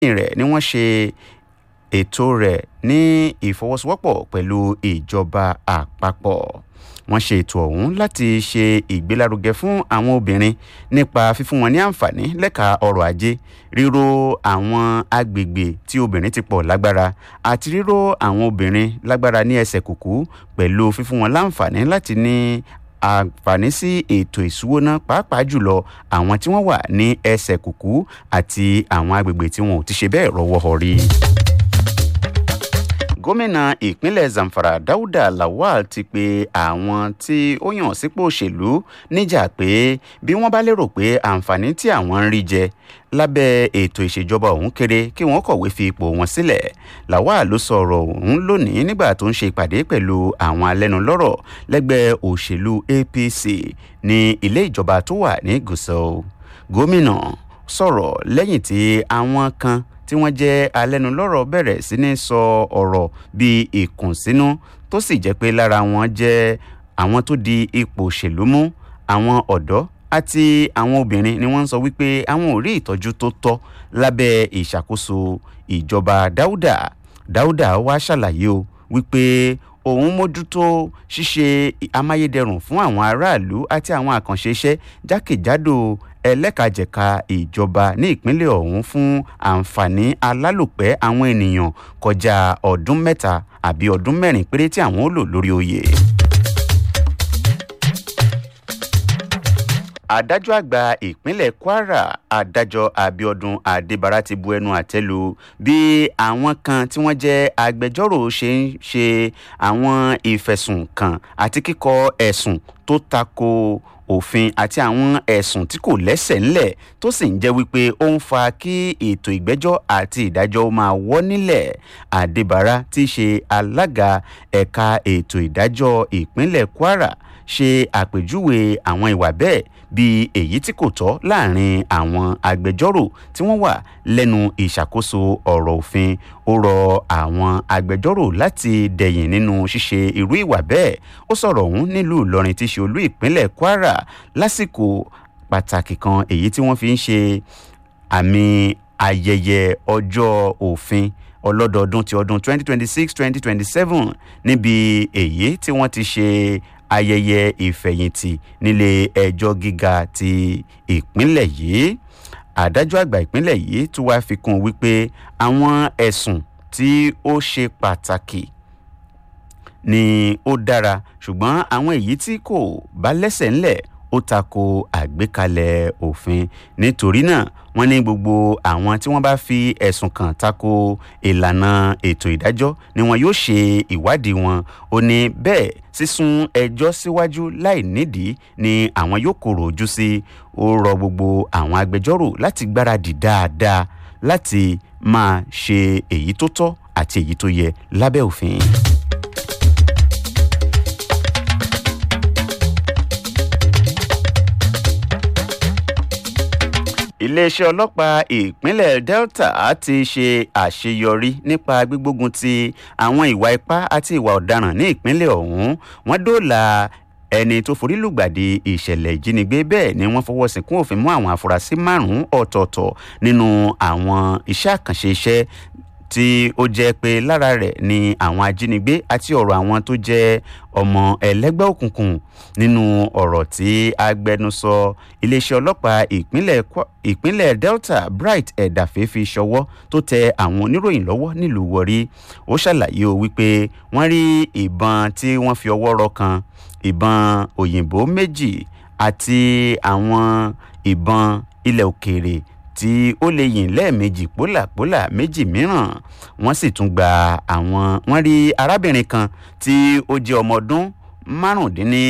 rẹ̀ ni wọ́n ṣe ètò rẹ̀ ní ìfọwọ́sowọ́pọ̀ pẹ̀lú ìjọba àpapọ̀ wọ́n ṣe ètò ọ̀hún láti ṣe ìgbélárugẹ fún àwọn obìnrin nípa fífún wọn ní àǹfààní lẹ́ka ọrọ̀ ajé ríró àwọn agbègbè tí obìnrin ti pọ̀ lágbára àti ríró àwọn obìnrin lágbára ní ẹsẹ̀ kùkú pẹ̀lú fífún wọn láǹfààní láti ní àǹfààní sí ètò ìṣúwóná pàápàá jùlọ àwọn tí wọ́n wà ní ẹsẹ̀ kùkú àti àwọn agbègbè tí wọn ò ti ṣe bẹ́ẹ̀ rọ́wọ́ họrí gómìnà ìpínlẹ̀ zamfara dáúdà lawal ti pe àwọn tí ó yàn sípò òṣèlú níjà pé bí wọ́n bá lérò pé àǹfààní tí àwọn ń rí jẹ lábẹ́ ètò ìṣèjọba ọ̀hún kéré kí wọ́n kọ̀wé fi ipò wọn sílẹ̀ lawal ló sọ ọ̀rọ̀ ọ̀hún lónìí nígbà tó ń ṣe ìpàdé pẹ̀lú àwọn alẹ́nulọ́rọ̀ lẹ́gbẹ́ òṣèlú apc ní ilé ìjọba tó wà ní gusau gómìnà sọ̀rọ̀ lẹ́yìn tí àwọn kan tí wọ́n jẹ́ alẹ́nulọ́rọ̀ bẹ̀rẹ̀ sí ní sọ ọ̀rọ̀ bíi ìkùnsínú tó sì jẹ́ pé lára wọn jẹ́ àwọn tó di ipò òṣèlú mú àwọn ọ̀dọ́ àti àwọn obìnrin ni wọ́n ń sọ wípé àwọn ò rí ìtọ́jú tó tọ́ lábẹ́ ìṣàkóso ìjọba dáúdà dáúdà wá ṣàlàyé o wípé òun mójútó ṣíṣe amáyédẹrùn fún àwọn aráàlú àti àwọn àkànṣe iṣẹ́ jákèjádò ẹlẹ́kajẹ̀ka ìjọba ní ìpínlẹ̀ ọ̀hún fún àǹfààní alálòpẹ́ àwọn ènìyàn kọjá ọdún mẹ́ta àbí ọdún mẹ́rin péré tí àwọn ó lò lórí oyè. adájọ́ àgbà ìpínlẹ̀ kwara adájọ́ abiodun adébára ti bu ẹnu àtẹ́ lu bí àwọn kan tí wọ́n jẹ́ agbẹjọ́rò ṣe ń ṣe àwọn ìfẹ̀sùnkàn àti kíkọ ẹ̀sùn tó tako òfin àti àwọn ẹ̀sùn tí kò lẹ́sẹ̀ ńlẹ̀ tó sì ń jẹ́ wípé ó ń fa kí ètò ìgbẹ́jọ́ àti ìdájọ́ máa wọ́ nílẹ̀ adébára tí í ṣe alága ẹ̀ka ètò ìdájọ́ ìpínlẹ̀ kwara ṣe àpèjúwe àwọn ìwà bẹ́ẹ̀ bíi èyí tí kò tọ́ láàrin àwọn agbẹjọ́rò tí wọ́n wà lẹ́nu ìṣàkóso ọ̀rọ̀ òfin ó rọ àwọn agbẹjọ́rò láti dẹ̀yìn nínú ṣíṣe irú ìwà bẹ́ẹ̀ ó sọ̀rọ̀ ọ̀hún nílùú ìlọrin tí í ṣe olú ìpínlẹ̀ kwara lásìkò pàtàkì kan èyí tí wọ́n fi ń ṣe àmì ayẹyẹ ọjọ́ òfin ọlọ́dọọdún ti ọdún 2026-2027 níbi èyí tí wọ́n ti ṣe ayẹyẹ ìfẹ̀yìntì nílé ẹjọ́ gíga ti ìpínlẹ̀ yìí adájọ́ àgbà ìpínlẹ̀ yìí tún wáá fi kún un wípé àwọn ẹ̀sùn tí ó ṣe pàtàkì ni ó dára ṣùgbọ́n àwọn èyí tí kò bá lẹ́sẹ̀ ńlẹ̀ ó tako àgbékalẹ̀ òfin nítorí náà wọ́n ní gbogbo àwọn tí wọ́n bá fi ẹ̀sùn kàn tako ìlànà ètò ìdájọ́ ni wọn yóò ṣe ìwádìí wọn ó ní bẹ́ẹ̀ sísún ẹjọ́ síwájú láì nídìí ni àwọn yóò kóró ojú sí ó rọ gbogbo àwọn agbẹjọ́rò láti gbáradì dáadáa láti máa ṣe èyí tó tọ́ àti èyí tó yẹ lábẹ́ òfin. iléeṣẹ́ ọlọ́pàá ìpínlẹ̀ delta ti ṣe àṣeyọrí nípa gbígbógun ti àwọn ìwà ipá àti ìwà ọ̀daràn ní ìpínlẹ̀ ọ̀hún wọ́n dóòlà ẹni tó forí lùgbàdì ìṣẹ̀lẹ̀ ìjínigbé bẹ́ẹ̀ ni wọ́n fọwọ́ sìnkún òfin mú àwọn afurasí márùn-ún ọ̀tọ̀ọ̀tọ̀ nínú àwọn iṣẹ́ àkànṣe iṣẹ́ tí ó jẹ́ pé lára rẹ̀ ni àwọn ajínigbé àti ọ̀rọ̀ àwọn tó jẹ́ ọmọ ẹlẹ́gbẹ́ òkùnkùn nínú ọ̀rọ̀ tí agbẹnusọ iléeṣẹ́ ọlọ́pàá ìpínlẹ̀ delta bright ẹ̀dàfẹ́ fi ṣọwọ́ tó tẹ àwọn oníròyìn lọ́wọ́ nílùú wọrí ó ṣàlàyé o wípé wọ́n rí ìbọn tí wọ́n fi ọwọ́ rọ kan ìbọn òyìnbó méjì àti àwọn ìbọn ilẹ̀ òkèèrè tí ó lè yìn lẹ́ẹ̀mejì pólàpólà méjì mìíràn wọ́n sì tún gba àwọn wọ́n rí arábìnrin kan tí ó jẹ́ ọmọ ọdún márùndínní